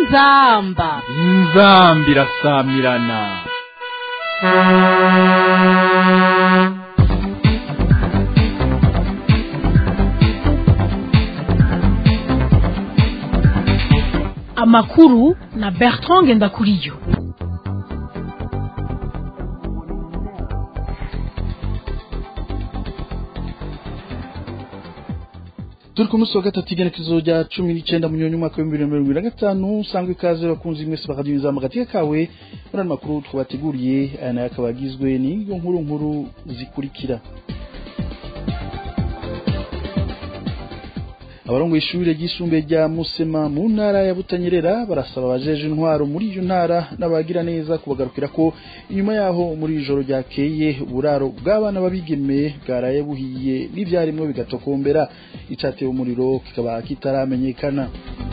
inzamba inzambi irasamirana amakuru na bertrand ngendakuriyo turi ku munsi wa gatatu igenekerezo rya cumi n'icyenda mu nyoni umwaka w'ibihumbi bibiri na mirongo ibiri na gatanu usanga ikaze bakunze mwese bakadimiza mu gateka kawe muri ano makuru twabateguriye aya nayo akaba agizwe n'iyo nkuru nkuru zikurikira abarongoye ishuri ryisumbuye rya musema mu ntara ya butanyerera barasaba abajeje intwaro muri iyo ntara n'abagira neza kubagarukira ko inyuma yaho muri ijoro ryakeye uburaro bw'abana babigeme bwaraye buhiye n'ivyarimwe bigatokombera icatewe umuriro kikaba kitaramenyekana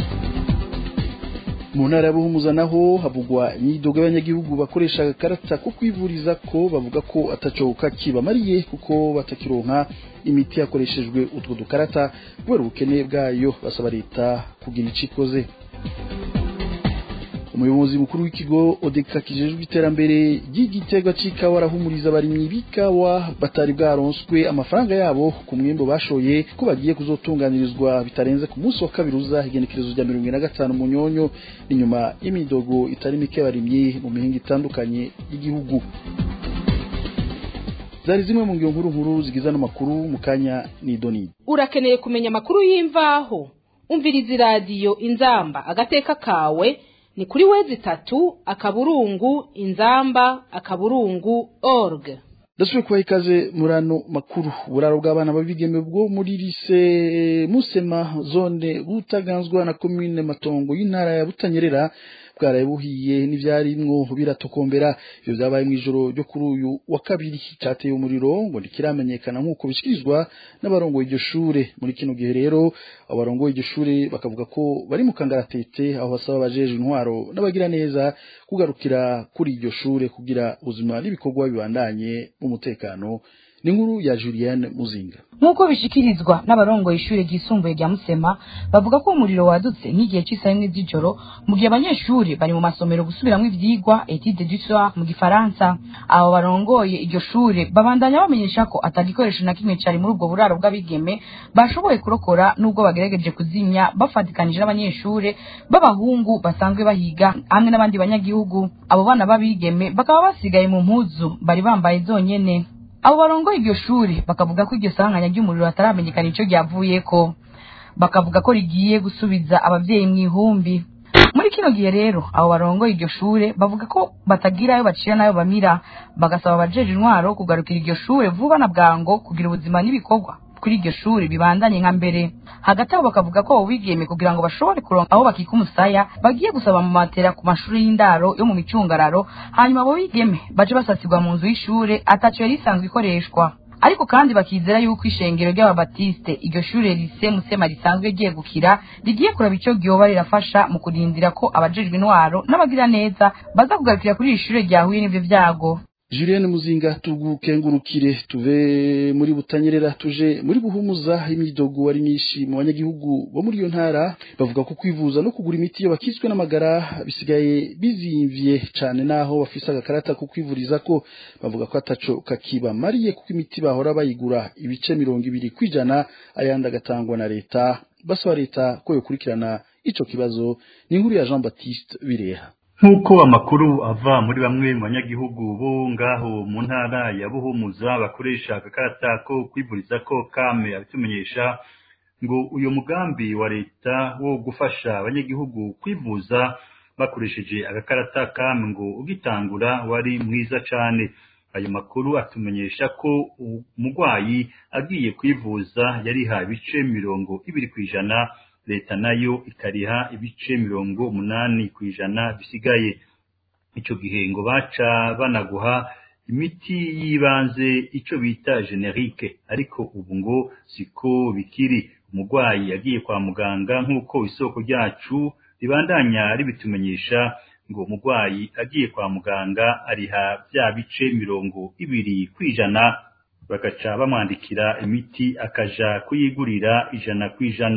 mu ntara ya buhumuza naho havugwa imyidogo y'abanyagihugu bakoresha agakarata ko kwivuriza ko bavuga ko ataco kakibamariye kuko batakironka imiti yakoreshejwe utwo dukarata kubera ubukene bwayo basaba leta kugira ico ikoze umuyobozi mukuru w'ikigo odeka kijejwe iterambere ry'igiterwa c'ikawa arahumuriza abarimyi b'ikawa batari bwaronswe amafaranga yabo ku mwimbo bashoye ko bagiye kuzotunganirizwa bitarenze ku munsi wa kabiri uza igenekerezo rya mirongo ine na gatanu mu nyonyo inyuma y'imidogo itari mike y'abarimyi mu mihinga itandukanye y'igihugu zari zimwe mu ngiro nkuru nkuru zigize ano makuru mu kanya n'idoni urakeneye kumenya amakuru y'imvaho umviriza iradiyo inzamba agateka kawe ni kuri wezi itatu akaburungu inzamba akaburungu org ndasubiye kubaha ikaze muri ano makuru uburaro bw'abana babigeme bwo muri lise musema zone butaganzwa na komine matongo y'intara ya butanyerera bwaraye buhiye n'ivyarimwo biratokombera ivyo vyabaye mw'ijoro ryo kuri uyu wa kabiri cateye umuriro ngo ntikiramenyekana nk'uko bishikirizwa n'abarongoye iryo shure muri kino gihe rero abarongoye iryo shure bakavuga ko bari mu kangaratete aho basaba abajeje intwaro n'abagira neza kugarukira kuri iryo shure kugira ubuzima n'ibikorwa bibandanye mu mutekano ni inkuru ya Julienne Muzinga nk'uko bishikirizwa n'abarongoye ishuri ryisumbuye rya Musema bavuga ko umuriro wadutse nk'igihe cy'isaha imwe z'ijoro mu gihe abanyeshuri bari mu masomero gusubiramwo ivyigwa etude du soir mu gifaransa abo barongoye iryo shure babandanya bamenyesha ko atagikoresho na kimwe cari muri ubwo buraro bw'abigeme bashoboye kurokora n'ubwo bagerageje kuzimya bafatikanije n'abanyeshure b'abahungu basanzwe bahiga hamwe n'abandi banyagihugu abo bana b'abigeme bakaba basigaye mu mpuzu bari bambaye zonyene abo barongoye iryo shuri bakavuga ko iryo sanganya ry'umuriro hataramenyekana ico ryavuyeko bakavuga ko rigiye gusubiza abavyeyi mu ihumbi muri kino gihe rero abo barongoye iryo shure bavuga ko batagira ayo bacira n'ayo bamira bagasaba abajeje intwaro kugarukira iryo shure vuba na bwango kugira ubuzima n'ibikorwa kuri iryo shuri bibandanye nka mbere hagati aho bakavuga ko abo bigeme kugira ngo bashobore kuronka aho bakika umusaya bagiye gusaba mu matera ku mashuri y'indaro yo mu micungararo hanyuma abo bigeme baje basasirwa mu nzu y'ishure ataco yari isanzwe ikoreshwa ariko kandi bakizera yuko ishengero ry'ababatiste iryo shure rise musema risanzwe ryegukira rigiye kuraba ico ryoba rirafasha mu kurindira ko abajejwe intwaro n'abagira neza baza kugarukira kuri iri shure ryahuye n'ivyo vyago Julienne Muzinga tugukengurukire tuve muri butanyerera tuje muri buhumuza imyidogo wari myinshi mu banyagihugu bo muri iyo ntara bavuga ko kwivuza no kugura imiti iyo bakitswe n'amagara bisigaye bizimvye cane naho bafise agakarata ko kwivuriza ko bavuga ko ataco kakibamariye kuko imiti bahora bayigura ibice mirongo ibiri kwijana ayandi agatangwa na leta basaba leta ko yokurikirana ico kibazo ni inkuru ya Jean Baptiste Bireha nk'uko amakuru ava muri bamwe mu banyagihugu bo ngaho mu ntara ya buhumuza bakoresha agakarata ko kwivuriza ko kame abitumenyesha ngo uyu mugambi wa leta wo gufasha abanyagihugu kwivuza bakoresheje agakarata kame ngo ugitangura wari mwiza cane ayo makuru atumenyesha ko umurwayi agiye kwivuza yariha ibice mirongo ibiri kw'ijana leta nayo ikariha ibice mirongo umunani ku ijana bisigaye ico gihe ngo baca banaguha imiti y'ibanze ico bita generike ariko ubu ngo siko bikiri umurwayi yagiye kwa muganga nk'uko isoko ryacu ribandanya ribitumenyesha ngo umurwayi agiye kwa muganga ariha bya bice mirongo ibiri kw'ijana bagaca bamwandikira imiti akaja kuyigurira ijana kw'ijana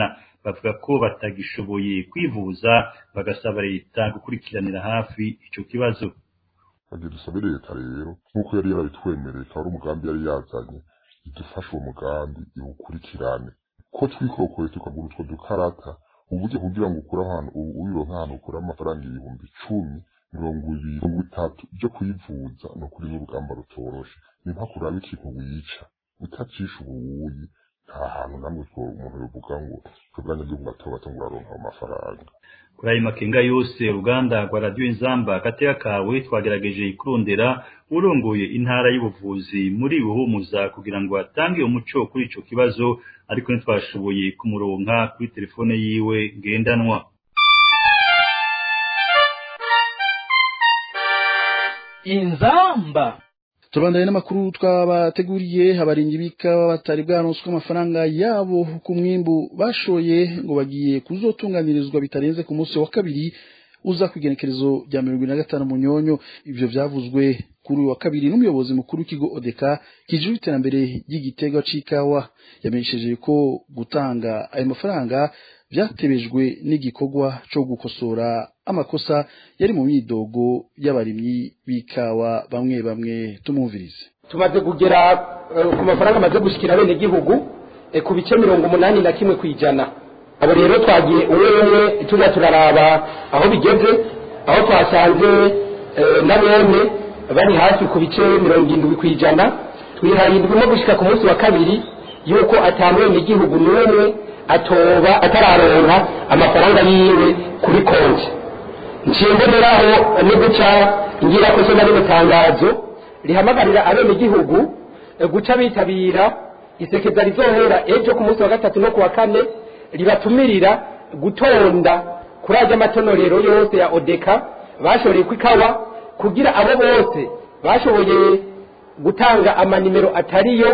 bavuga ko batagishoboye kwivuza bagasaba leta gukurikiranira hafi ico kibazo bagiye dusabe leta rero nk'uko yari yarabitwemereye akaba ari umugambi yari yazanye idufashe uwo mugambi iwukurikirane ko twikorokoye tukagura utwo dukarata uburyo kugira ngo ukure ahantu uwironka ahantu ukura amafaranga ibihumbi icumi mirongo ibiri mirongo itatu byo kwivuza ni ukuri n'urugamba rutoroshe ni nka kuraba ikintu wica utacisha ubuwuyi nta hantu namwe umuntu yovuga ngo twebwe abanyagihugu bato bato ngo uraronka ayo mafaranga kuri ayo makenga yose uruganda rwa radiyo inzamba agateka kawe twagerageje kurondera urongoye intara y'ubuvuzi muri buhumuza kugira ngo atange umuco kuri ico kibazo ariko ntitwashoboye kumuronka kuri telefone yiwe ngendanwa inzamba tubandanye n'amakuru twabateguriye abaringi b'ikawa batari bwaronswe amafaranga yabo ku mwimbu bashoye ngo bagiye kuzotunganirizwa bitarenze ku munsi wa kabiri uza ku igenekerezo rya mirongo ine na gatanu munyonyo ivyo vyavuzwe kuri uyu wa kabiri n'umuyobozi mukuru w'ikigo odeka kijejwe iterambere ry'igitega c'ikawa yamenyesheje ko gutanga ayo mafaranga vyatebejwe n'igikorwa co gukosora amakosa yari mu myidogo y'abarimyi b'ikawa bamwe bamwe tumumvirize tumaze kugera eh, ku mafaranga amaze gushikira bene gihugu eh, ku bice mirongo umunani na kimwe kwijana abo rero twagiye umwe umwe tuza turaraba aho bigeze aho twasanze eh, na bene bari hafi ku bice mirongo indwi kwijana twihaye indwi no gushika ku munsi wa kabiri yuko atamwene gihugu n'umwe atoba atararonka amafaranga yiwe kuri konti nshingomeraho no guca ngira ko soma rino tangazo rihamagarira abenegihugu eh, guca bitabira isekeza rizohera ejo ku munsi wa gatatu no ku wa kane ribatumirira gutonda kuri ajya amatonorero yose ya odeka bashoreye ku ikawa kugira abo bose bashoboye gutanga amanimero atariyo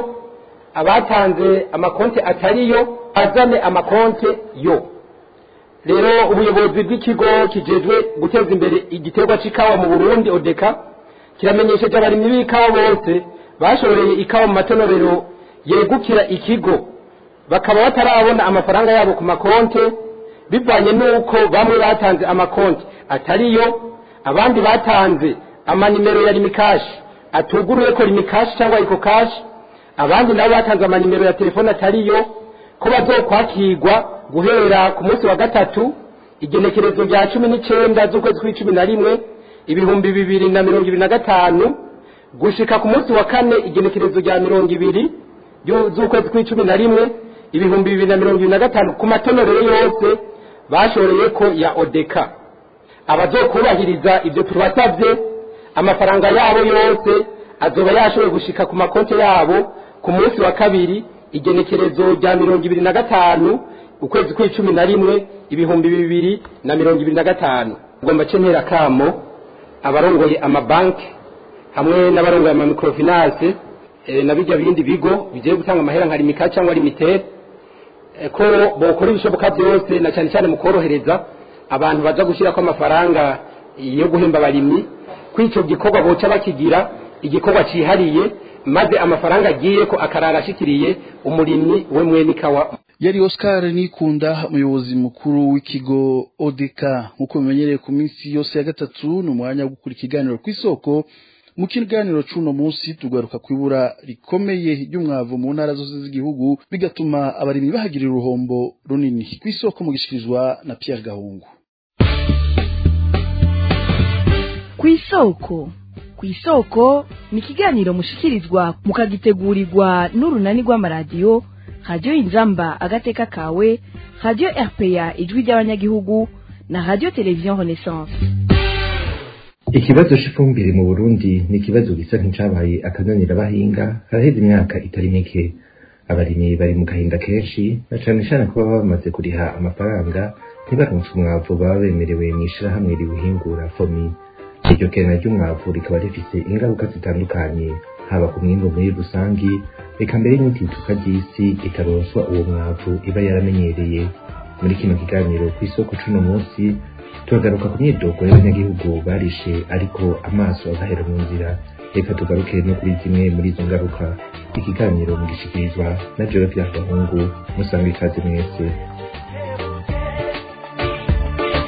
abatanze amakonti atariyo azane amakonti yo rero ubuyobozi bw'ikigo kijejwe guteza imbere igiterwa c'ikawa mu burundi odeka kiramenyesheje abarimyi b'ikawa bose bashoreye ikawa mu matonorero yegukira ikigo bakaba batarabona amafaranga yabo ku makonte bivanye n'uko bamwe batanze amakonti atariyo abandi batanze amanimero ya limikashi atuguruye ko limikashi cyangwa iko kashi abandi nabo batanze amanimero ya telefone atariyo ko bazokwakirwa guhera ku munsi wa gatatu igenekerezo rya cumi n'icenda z'ukwezi kw'icumi na rimwe ibihumbi bibiri na mirongo ibiri na gatanu gushika ku munsi wa kane igenekerezo rya mirongo ibiri ryo- z'ukwezi kw'icumi na rimwe ibihumbi bibiri na mirongo ibiri na gatanu ku matonorero yose bashoreye ko ya odeka abazokubahiriza ibyo tubasabye amafaranga yabo yose azoba yashoboye gushika ku makonti yabo ku munsi wa kabiri igenekerezo rya mirongo ibiri na gatanu ukwezi kw'icumi na rimwe ibihumbi bibiri na mirongo ibiri na gatanu ngomba ce ntera kamo abarongoye amabanki hamwe n'abarongoye amamikorofinanse eh, na bijya bindi bigo bigiye gutanga amahera nka limika cyangwa limitere eh, ko bokora ibishoboka byose na cyane cyane mu korohereza abantu baza gushyirako amafaranga yo guhemba abarimyi ko icyo gikorwa boca bakigira igikorwa cyihariye maze amafaranga agiye ko akarara ashikiriye umurimyi we mwene ikawa yari Oscar Nikunda umuyobozi mukuru w'ikigo ODK nk'uko bimenyereye ku minsi yose ya gatatu ni umwanya wo gukura ikiganiro ku isoko mu kiganiro c'uno munsi tugaruka kwibura rikomeye ry'umwavu mu ntara zose z'igihugu bigatuma abarimyi bahagirira uruhombo runini ku isoko mu gishikirizwa na Pierre Gahungu ku isoko ku isoko ni ikiganiro mushikirizwa mukagitegurirwa n'urunani rw'amaradiyo radiyo inzamba agateka kawe radiyo rpa ijwi ry'abanyagihugu na radiyo televiziyo renaissance ikibazo c'ifumbire mu burundi ni ikibazo gisa nk'icabaye akananira abahinga haraheze imyaka itari mike abarimyi bari mu gahinda kenshi na cane cane kuba baba bamaze kuriha amafaranga ntibaronse umwavu baba bemerewe mw'ishirahamwe riwuhingura fomi iryo kena ry'umwavu rikaba rifise ingaruka zitandukanye haba ku mwimbu muri rusangi reka mbere n'itituka ry'isi itaronswa uwo mwavu iba yaramenyereye muri kino kiganiro ku isoko c'uno munsi turagaruka ku myidogo y'abanyagihugu barishe ariko amaso agahera mu nzira reka tugaruke no kuri zimwe muri izo ngaruka ikiganiro mugishikirizwa na jewe Pierre Gahungu musanga ikaze mwese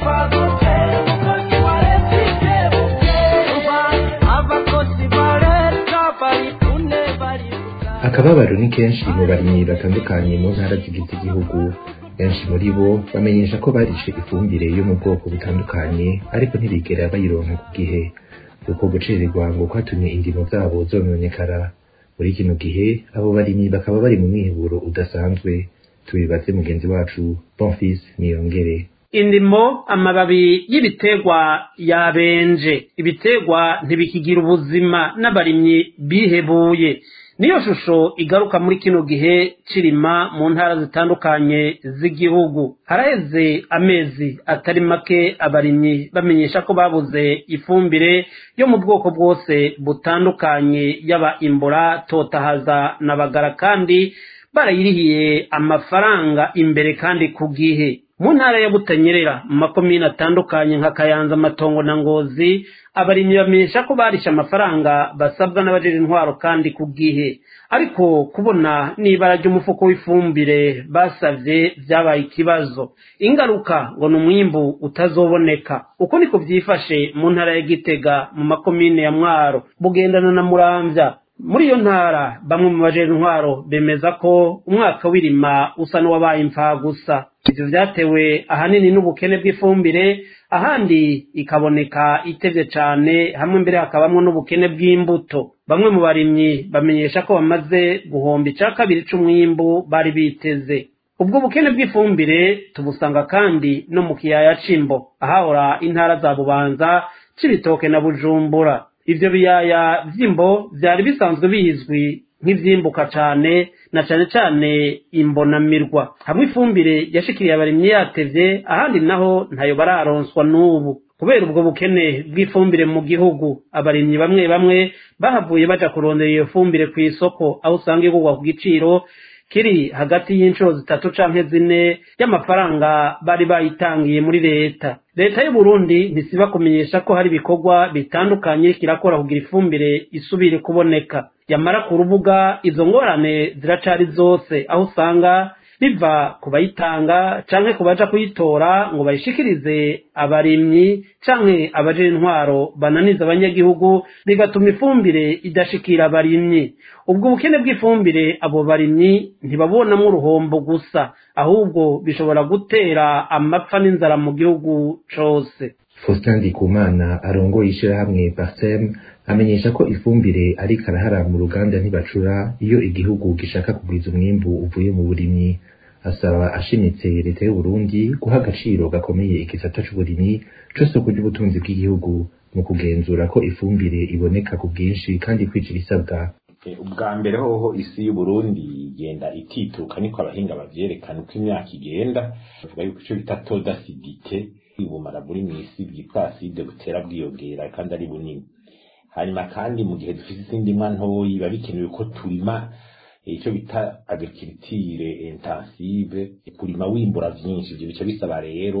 bipfa gute umukozi wa leta ikebuke umva abakozi ba leta bari kune bari akababaro ni kenshi mu barimyi batandukanye mu ntara zigize igihugu benshi muri bo bamenyesha ko barishe ifumbire yo mu bwoko butandukanye ariko ntibigera bayironka ku gihe uko gucererwa ngo kwatumye indimo zabo zononekara muri kino gihe abo barimyi bakaba bari mu mwiheburo udasanzwe tubibaze mugenzi wacu bonfis niyongere indimo amababi y'ibiterwa yabenje ibiterwa ntibikigira ubuzima n'abarimyi bihebuye niyo shusho igaruka muri kino gihe cirima mu ntara zitandukanye z'igihugu haraheze amezi atari make abarimyi bamenyesha ko babuze ifumbire yo mu bwoko bwose butandukanye yaba imbura totahaza na bagara kandi barayirihiye amafaranga imbere kandi ku gihe mu ntara ya butanyerera mu makomine atandukanye nka kayanza amatongo na ngozi abarimyi bamenyesha ko barishe amafaranga basabwa n'abajejwe intwaro kandi ku gihe ariko kubona n'ibara ry'umufuko w'ifumbire basavye vyabaye ikibazo ingaruka ngo ni umwimbu utazoboneka uko niko vyifashe mu ntara ya gitega mu makomine ya mwaro bugendana na muramvya muri iyo ntara bamwe mu bajejwe intwaro bemeza ko umwaka w'irima usa n'uwabaye imfagusa ivyo vyatewe ahanini n'ubukene bw'ifumbire ahandi ikaboneka itevye cane hamwe mbere hakabamwo n'ubukene bw'imbuto bamwe mu barimyi bamenyesha ko bamaze guhomba ica kabiri c'umwimbu bari biteze ubwo bukene bw'ifumbire tubusanga kandi no mu kiyaya c'imbo ahahora intara za bubanza c'ibitoke na bujumbura ivyo biyaya vy'imbo vyari bisanzwe bizwi nk'ivyimbuka cane na cane cane imbonamirwa hamwe ifumbire yashikiriye abarimyi yatevye ahandi naho ntayo bararonswa n'ubu kubera ubwo bukene bw'ifumbire mu gihugu abarimyi bamwe bamwe bahavuye baja kurondera iyo fumbire ku isoko aho usanga igurwa ku giciro kiri hagati y'inshuro zitatu canke zine y'amafaranga bari bayitangiye muri leta leta y'u Burundi ntisiba kumenyesha ko hari ibikorwa bitandukanye kirakora kugira ifumbire isubire kuboneka yamara ku rubuga izo ngorane ziracari zose aho usanga biva ku bayitanga canke ku baja kuyitora ngo bayishikirize abarimyi canke abaje intwaro bananiza abanyagihugu bigatuma ifumbire idashikira abarimyi ubwo bukene bw'ifumbire abo barimyi ntibabonamwo uruhombo gusa ahubwo bishobora gutera amapfa n'inzara mu gihugu cose Faustin Ndikumana arongoye ishirahamwe Parsem amenyesha ko ifumbire ariko arahara mu ruganda ntibacura iyo igihugu gishaka kugwiza umwimbu uvuye mu burimyi asaba ashimitse leta y'u Burundi guha agaciro gakomeye igisata c'uburimyi c'isoko ry'ubutunzi bw'igihugu mu kugenzura ko ifumbire iboneka ku bwinshi kandi kwica ibisabwa ubwa mbere hoho isi y'uburundi igenda itituka niko abahinga bavyerekana uko imyaka igenda bavuga yuko ico bita todasidite ubumara buri mw'isi bwitwa aside butera bwiyongera kandi ari bunini hanyuma kandi mu gihe dufise izindi mwa ntoyi biba bikenewe ko turima icyo bita agriculture intensive kurima wimbura vyinshi ivyo bica bisaba rero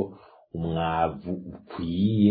umwavu ukwiye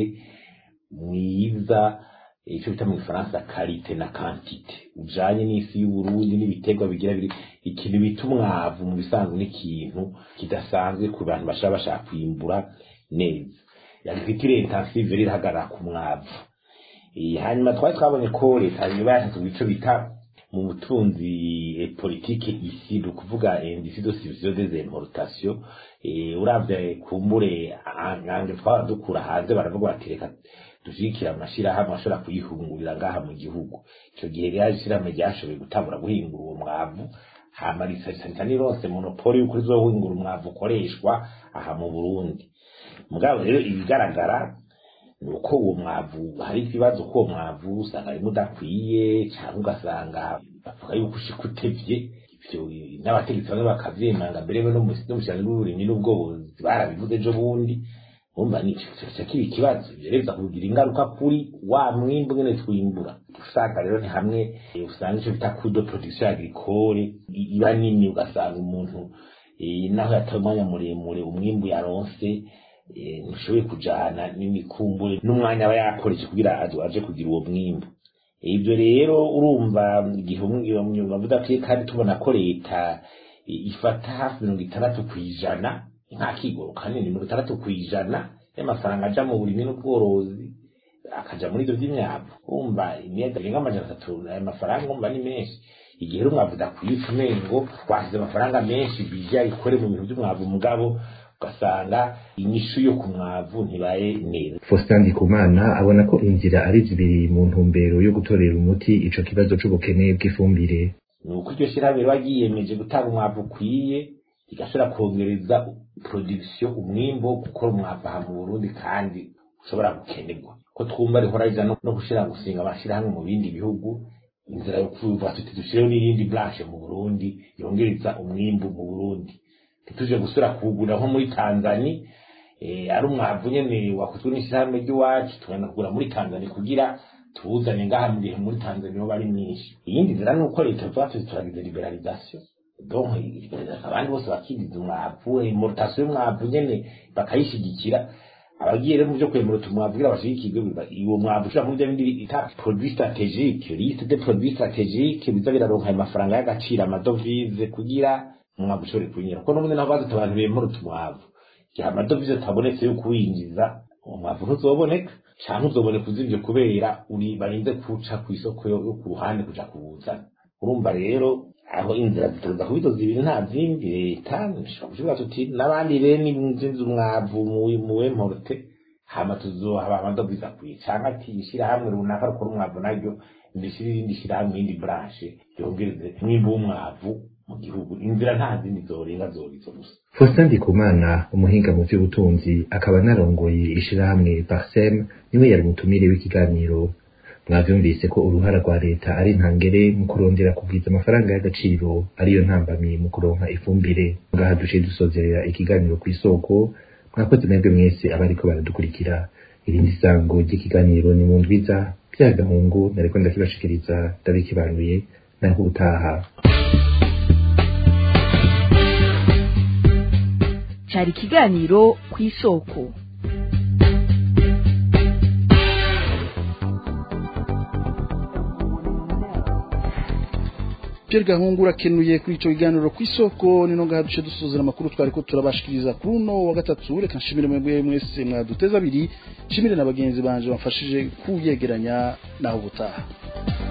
mwiza icyo bita mu gifaransa karite na kantite ujanye n'isi y'uburundi n'ibiterwa bigira biri ikintu bita umwavu mu bisanzwe n'ikintu kidasanzwe ku bantu bashaka bashaka kwimbura neza agriculture intensive rero ihagarara ku mwavu hanyuma twari twabonye ko leta niba yashatse ico bita mu butunzi politike isi ni ukuvuga indisi de subsidio des importations uravye kumbure ange twaba dukura hanze baravuga bati reka dushigikira amashirahamwe ashobora kuyihungurira ngaha mu gihugu ico gihe rero ishirahamwe ryashoboye gutangura guhingura uwo mwavu hama risarisa nirose monopoli yuko rizohingura umwavu ukoreshwa aha mu burundi mugabo rero ibigaragara nuko uwo mwavu hari ikibazo ko uwo mwavu usanga rimwe udakwiye cyangwa ugasanga bavuga yuko ushika utevye ivyo n'abategetsi bamwe bakavyemanga mbere no n'umushyirano w'uburimyi n'ubworozi barabivuze ejo bundi umva ni kiba ikibazo ivyo rero kugira ingaruka kuri wa mwimbu nyene twimbura usanga rero ni hamwe usanga ico bita kudo production agricole iba nini ugasanga umuntu naho yataye umwanya muremure umwimbu yaronse ntushoboye kujana n'imikumbure n'umwanya aba yakoresha kugira aje kugira uwo mwimbu ibyo rero urumva igihe bavuga ko kandi tubona ko leta ifata hafi mirongo itandatu ku ijana nta kigoro kanini mirongo itandatu ku ijana y'amafaranga aja mu burimyi n'ubworozi akaja muri ivyo vy'imyavu wumva imyenda irenga amajana atatu ayo mafaranga wumva ni menshi igihe rero umwavu udakwiye umengo twashyize amafaranga menshi bija ikore mu bintu vy'umwavu mugabo ugasanga inyishu yo ku mwavu ntibaye neza Faustin Ndikumana abona ko inzira ari zibiri mu ntumbero yo gutorera umuti ico kibazo c'ubukene bw'ifumbire ni uko iryo shirahamwe riba ryiyemeje gutanga umwavu ukwiye rigashobora kongereza production umwimbo wo gukora umwavu aha mu Burundi kandi ushobora gukenerwa ko twumva rihora rija no gushira gusinga amashirahamwe mu bindi bihugu inzira yo kuvuga tuti dushireho n'iyindi branche mu Burundi yongereza umwimbu mu Burundi ntituje gusura kuwugura nko muri Tanzania eh, ari umwavu nyene wakozwe n'ishirahamwe ry'iwacu tugenda kugura muri Tanzania kugira tuwuzane ngaha mu gihe muri Tanzania hoba ari myinshi iyindi nzira ni uko leta tuba tuzi turagize liberalisation donc abandi bose bakigiza umwavu importation y'umwavu nyene bakayishigikira abagiye rero mu byo kwemera umwavu kugira bashigikirwe uwo mwavu ushobora muri bya bindi bita produit stratégique liste de produits stratégiques biza biraronka ayo mafaranga y'agaciro amadovize kugira umwavu ushobore kunyura kuko n'ubundi naho bazi abantu bemera umwavu igihe amadovize atabonetse yo kuwinjiza umwavu ntuzoboneka canke uzoboneka uzivyo kubera uri barinze kuca ku isoko yo yo ku ruhande kuja kuwuzana urumva rero aho inzira zituruza kuba izo zibiri nta zindi leta nshobora kuvuga tuti n'abandi rero ninzinze umwavu mu wemporte hama tuzohaba amadovize akwiye canke ati ishirahamwe runaka rukora umwavu naryo ndishira irindi shirahamwe iyindi branche ryongereze umwimbu w'umwavu mu gihugu inzira nta zindi zorenga zorizo gusa Faustin Ndikumana umuhinga mu vy'ubutunzi akaba anarongoye ishirahamwe Parsem niwe yari mutumire w'ikiganiro mwavyumvise ko uruhara rwa leta ari ntangere mu kurondera kugwiza amafaranga y'agaciro ariyo ntambamye mu kuronka ifumbire ngaha duciye dusozerera ikiganiro kw'isoko mwakoze mwebwe mwese abariko baradukurikira irindi sango ry'ikiganiro ni mu ndwiza bya gahungu nariko ndakibashikiriza ndabikibanuye naho ubutaha cari ikiganiro kw'isoko Pierre Gahungu urakenuye kuri ico kiganiro kw'isoko nino ngaha duce dusuzira amakuru twari ko turabashikiriza kuri uno wa gatatu reka nshimire mwebwe mwese mwaduteza abiri nshimire na bagenzi banje bamfashije kuyegeranya naho ubutaha